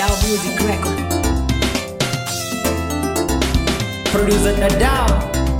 Dadao Music Record. Producer Dadao.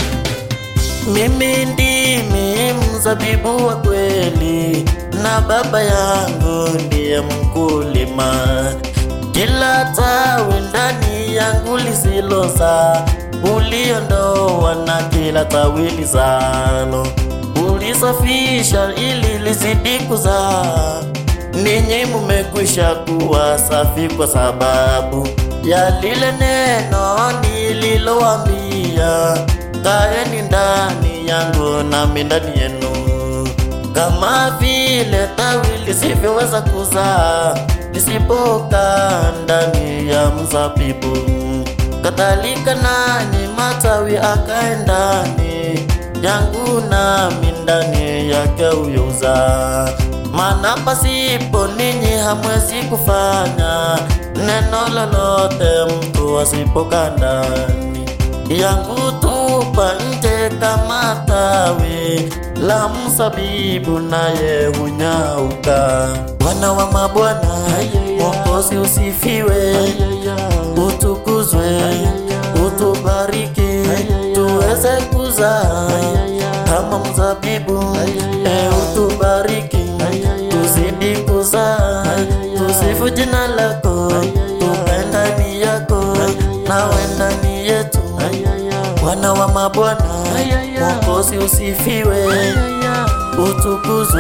Mimi ndimi mzabibu wa kweli na baba yangu ndiye mkulima. Kila tawi ndani yangu lisiloza uliondoa na kila tawi lizalo ulisafisha ili lizidi kuzaa. Ninyi mumekwisha kuwa safi kwa sababu ya lile neno nililowaambia. Kaeni ndani yangu nami ndani yenu, kama vile tawi lisivyoweza kuzaa lisipokaa ndani ya mzabibu, kadhalika nanyi matawi akae ndani yangu nami ndani yake huyozaa. Maana pasipo ninyi hamwezi kufanya neno lolote, mtu asipokaa ndani yangu tupa nje kama tawi la mzabibu, naye hunyauka. Bwana wa mabwana, Mwokozi usifiwe, utukuzwe, utubariki, tuweze kuzaa kama mzabibu, e utubariki, tuzidi kuzaa, tusifu jina lako, tukae ndani yako, nawe ndani yetu Bwana wa mabwana, Mwokozi usifiwe, utukuzwe,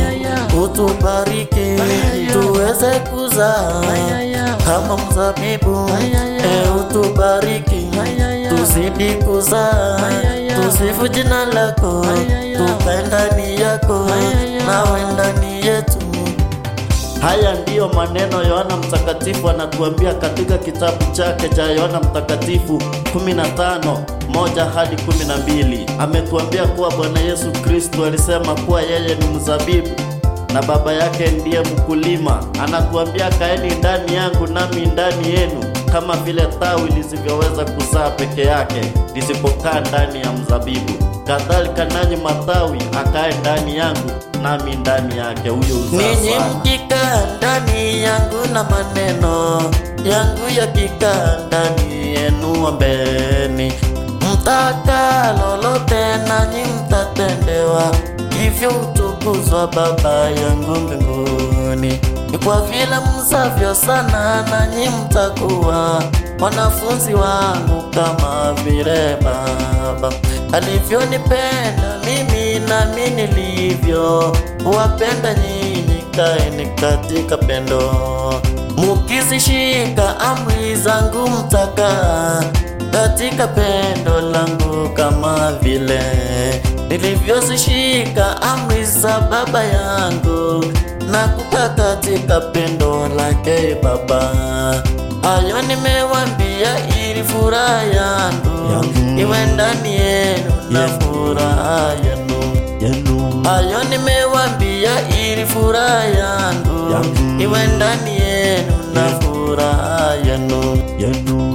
utubariki, tuweze kuzaa kama mzabibu, e utubariki, tuzidi kuzaa, tusifu jina lako, tukae ndani yako, nawe ndani yetu. Haya ndiyo maneno Yohana Mtakatifu anatuambia katika kitabu chake cha Yohana Mtakatifu 15 moja hadi 12. Ametuambia kuwa Bwana Yesu Kristo alisema kuwa yeye ni mzabibu na baba yake ndiye mkulima. Anatuambia kaeni ndani yangu nami ndani yenu, kama vile tawi lisivyoweza kuzaa peke yake lisipokaa ndani ya mzabibu, kadhalika nanyi matawi akae ndani yangu nami ndani yake, huyo uzaa Ninyi sana. mkikaa ndani yangu na maneno yangu yakikaa ndani yenu, ombeni mtaka lolote, nanyi mtatendewa. Hivyo utukuzwa Baba yangu mbinguni. Ni kwa vile msavyo sana, nanyi mtakuwa wanafunzi wangu, kama vile Baba alivyonipenda mimi, nami nilivyo wapenda nyinyi. Kaeni katika pendo, mukizishika amri zangu, mtakaa katika pendo langu, kama vile nilivyozishika amri za Baba yangu na kukaa katika pendo lake Baba. Hayo nimewambia ili furaha yangu Yangu. iwe ndani yenu na Yes. furaha yenu. Yenu. Hayo nimewambia ili furaha yangu Yangu. iwe ndani yenu na Yes. furaha yenu. Yenu.